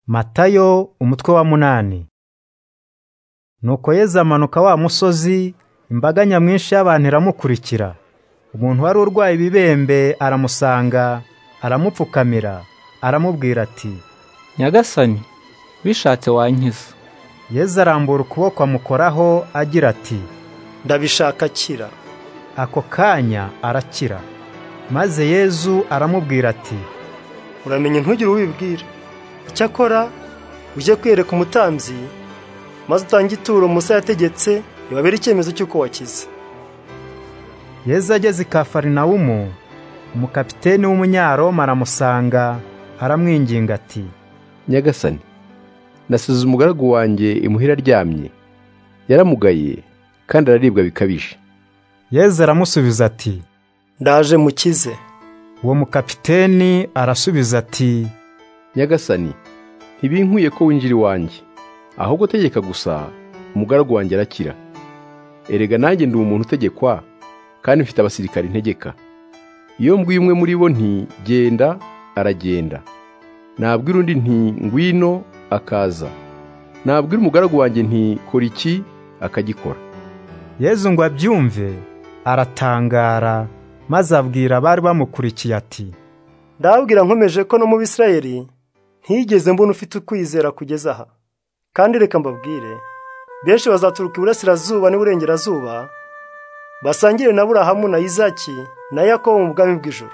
Matayo umutwe wa munani. Nuko Yesu amanuka wa musozi, imbaga nyamwinshi y'abantu iramukurikira. Umuntu wari urwaye ibibembe aramusanga, aramupfukamira, aramubwira ati, Nyagasani, bishatse wankiza. Yesu arambura ukuboko amukoraho agira ati, ndabishaka kira ako kanya arakira. Maze Yesu aramubwira ati, uramenye ntugire uwo ubibwira icyakora ujye kwereka umutambyi maze utange ituro musa yategetse ribabere icyemezo cy'uko wakize Yesu ageze i Kafarinawumu, umukapiteni w'umunyaroma aramusanga, aramwinginga ati, nyagasani nasize umugaragu wanjye imuhira aryamye yaramugaye kandi araribwa bikabije Yesu aramusubiza ati, ndaje mukize uwo mukapiteni arasubiza ati, nyagasani ntibinkuye ko winjira iwanjye ahubwo tegeka gusa umugaragu wanjye arakira erega nanjye ndi umuntu utegekwa kandi mfite abasirikari ntegeka iyo mbwiye umwe muri bo nti genda aragenda nabwira undi nti ngwino akaza nabwira umugaragu wanjye nti kora iki akagikora Yesu ngo abyumve, aratangara, maze abwira abari bamukurikiye ati, ndababwira nkomeje ko no mu bisirayeli ntigeze mbona ufite ukwizera kugeza aha kandi reka mbabwire benshi bazaturuka iburasirazuba n'iburengerazuba basangire na burahamu na izaki na yakobo mu bwami bw'ijoro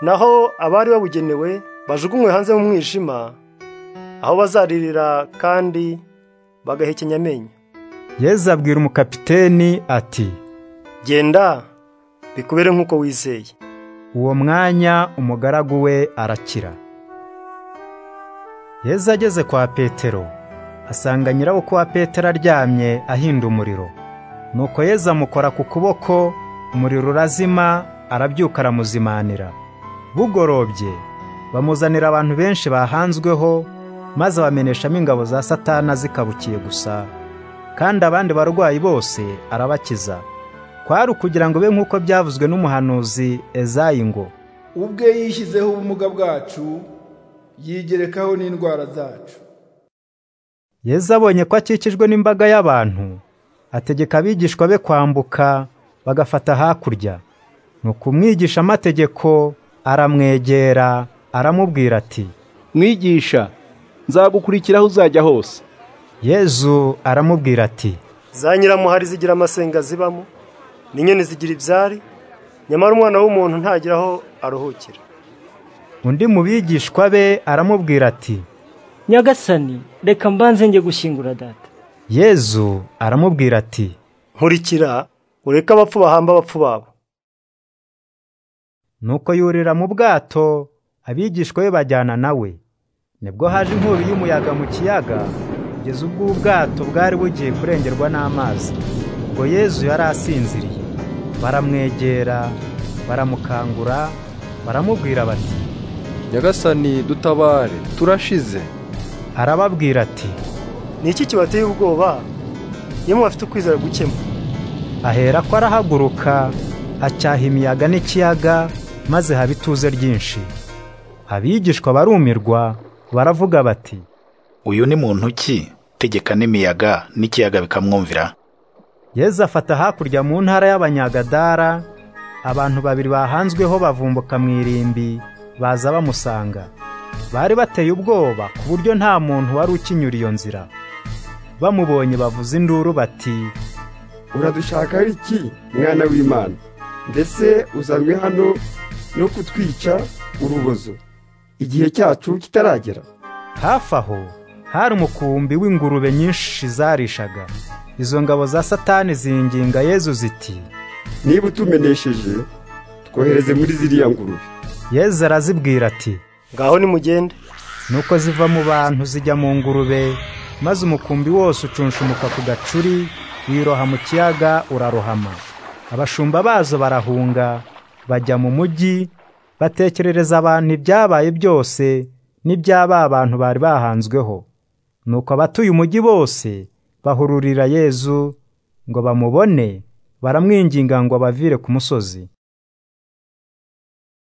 naho abari babugenewe bajugunywe hanze mu mwijima aho bazaririra kandi bagahekenya amenyo Yesu abwira umukapiteni ati, genda bikubere nk'uko wizeye uwo mwanya umugaragu we arakira. Yesu ageze kwa Petero, asanga nyirabukwe wa Petero aryamye ahinda umuriro. Nuko Yesu amukora ku kuboko, umuriro urazima, arabyuka aramuzimanira. Bugorobye, bamuzanira abantu benshi bahanzweho, maze bameneshamo ingabo za Satana zikabukiye gusa. Kandi abandi barwayi bose arabakiza. Kwari ukugira ngo be nk'uko byavuzwe n'umuhanuzi Ezayi ngo, ubwe yishyizeho ubumuga bwacu yigerekaho n'indwara zacu Yesu abonye ko akikijwe n'imbaga y'abantu, ategeka abigishwa be kwambuka bagafata hakurya. Nuko umwigishamategeko aramwegera aramubwira ati, mwigisha nzagukurikira aho uzajya hose Yezu aramubwira ati, za nyiramuhari zigira amasenga zibamo n'inyoni zigira ibyari nyamara umwana w'umuntu ntagira aho aruhukira undi mu bigishwa be aramubwira ati, Nyagasani, reka mbanze njye gushyingura data. Yezu aramubwira ati, nkurikira ureke abapfu bahamba abapfu babo Nuko yurira mu bwato, abigishwa be bajyana nawe. Nibwo haje inkubi y'umuyaga mu kiyaga, kugeza ubwo ubwato bwari bugiye kurengerwa n'amazi. Ubwo Yezu yari asinziriye. Baramwegera, baramukangura, baramubwira bati, nyagasani dutabare turashize arababwira ati, ni iki kibateye ubwoba iyo mubafite ukwizera gukemura ahera ko arahaguruka acyaha imiyaga n'ikiyaga maze haba ituze ryinshi abigishwa barumirwa baravuga bati uyu ni muntu ki tegeka n'imiyaga n'ikiyaga bikamwumvira yezu afata hakurya mu ntara y'abanyagadara abantu babiri bahanzweho bavumbuka mu irimbi baza bamusanga bari bateye ubwoba ku buryo nta muntu wari ukinyura iyo nzira bamubonye bavuza induru bati uradushaka ari iki mwana w'imana mbese uzanywe hano no kutwica urubozo igihe cyacu kitaragera hafi aho hari umukumbi w'ingurube nyinshi zarishaga izo ngabo za satani zinginga yezu ziti niba utumenesheje twohereze muri ziriya ngurube yezu arazibwira ati ngaho nimugende nuko ziva mu bantu zijya mu ngurube maze umukumbi wose ucunshumuka ku gacuri wiroha mu kiyaga urarohama abashumba bazo barahunga bajya mu mujyi batekerereza abantu ibyabaye byose n'ibyaba abantu bari bahanzweho nuko abatuye umujyi bose bahururira yezu ngo bamubone baramwinginga ngo abavire ku musozi